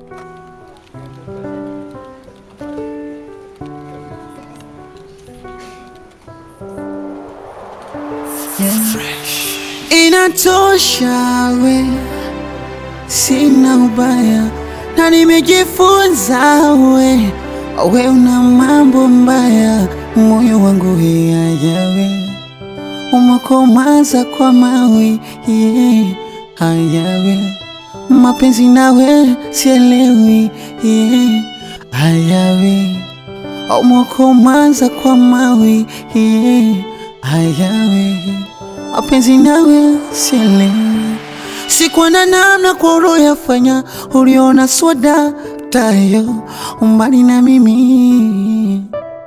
Inatosha we, sina ubaya na nimejifunza we, we una mambo mbaya, moyo wangu hayawe umekomaza kwa mawe yeah, hayawe mapenzi nawe sielewi yeah, hayawe umekomaza kwa mawe yeah, hayawe mapenzi nawe sielewi, sikuwa na namna kwa uliyoyafanya, uliona swada tayo umbali na mimi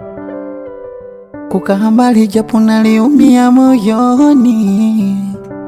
kukaa mbali, japo naliumia moyoni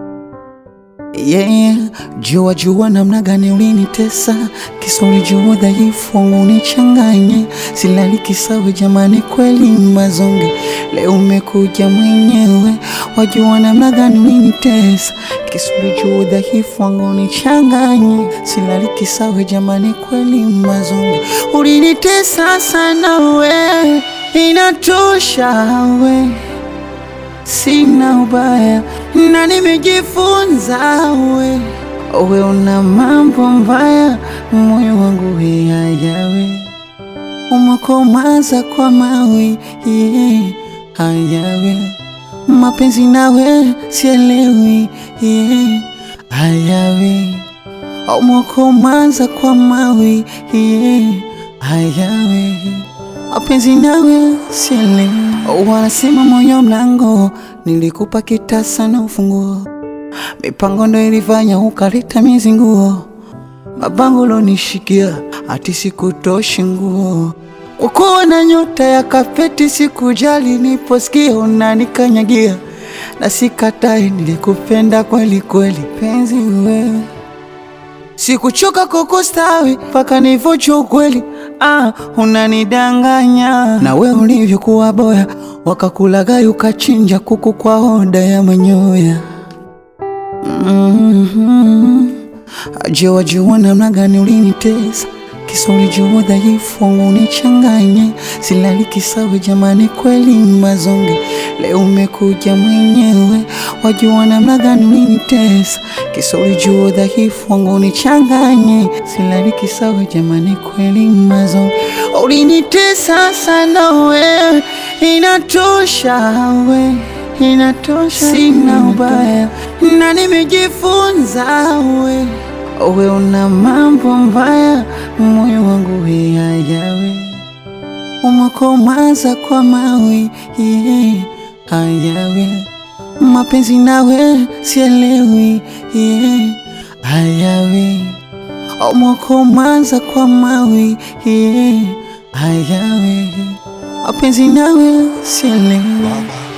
yeah. Jua jua namna gani ulinitesa, kisa ulijua dhaifu wangu unichanganye, silali kisawe jamani, kweli mazonge, leo umekuja mwenyewe, wajua namna gani ulinitesa, kisa ulijua dhaifu wangu unichanganye, silali kisawe jamani, kweli mazonge, ulinitesa sana we, inatosha we sina ubaya na nimejifunza we, we una mambo mbaya, moyo wangu hayawe umekomaza kwa mawe yeah, hayawe mapenzi nawe sielewi yeah, hayawe umekomaza kwa mawe yeah, hayawe mapenzi nawe sielewi. Wanasema moyo mlango, nilikupa kitasa na ufunguo, mipango ndo ilifanya ukaleta mizinguo, mabango lonishikia ati sikutoshi nguo, ukuwa na nyota ya kapeti, sikujali niposikia unanikanyagia, na sikatai, nilikupenda kweli kweli, penzi wewe Sikuchoka kukustawi mpaka nivojua ukweli. Ah, unanidanganya na we ulivyokuwa boya, wakakulagai ukachinja kuku kwa oda ya manyoya. mm -hmm. Aje wajua namna gani ulinitesa, kisa ulijua dhaifu wangu unichanganye, silali kisawe jamani, kweli mazonge, leo umekuja mwenyewe, wajua namna gani ulinitesa, kisa ulijua dhaifu wangu unichanganye, silali kisawe jamani, kweli mazonge, ulinitesa sana we, inatosha we inatosha, sina ubaya na nimejifunza we, we una mambo mbaya, moyo wangu hayawe umekomaza kwa mawe yeah, hayawe mapenzi nawe sielewi yeah, hayawe umekomaza kwa mawe yeah, hayawe mapenzi nawe sielewi